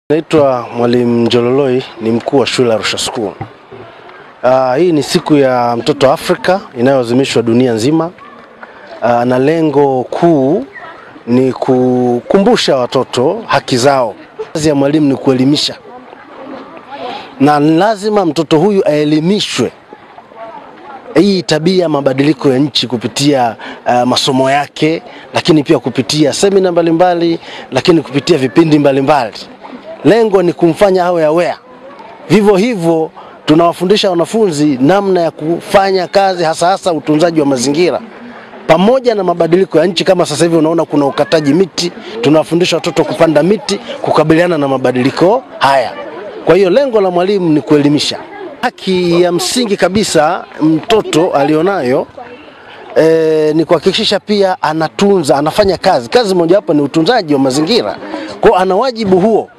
Naitwa Mwalimu Njololoi, ni mkuu wa shule ya Arusha School. Uh, hii ni siku ya mtoto Afrika inayoadhimishwa dunia nzima. Uh, na lengo kuu ni kukumbusha watoto haki zao. Kazi ya mwalimu ni kuelimisha, na lazima mtoto huyu aelimishwe hii tabia ya mabadiliko ya nchi kupitia uh, masomo yake, lakini pia kupitia semina mbalimbali, lakini kupitia vipindi mbalimbali mbali. Lengo ni kumfanya awe aware. Vivyo hivyo tunawafundisha wanafunzi namna ya kufanya kazi hasa hasa utunzaji wa mazingira pamoja na mabadiliko ya nchi. Kama sasa hivi unaona kuna ukataji miti, tunawafundisha watoto kupanda miti kukabiliana na mabadiliko haya. Kwa hiyo lengo la mwalimu ni kuelimisha. Haki ya msingi kabisa mtoto alionayo e, ni kuhakikisha pia anatunza, anafanya kazi. Kazi mojawapo ni utunzaji wa mazingira, kwa ana wajibu huo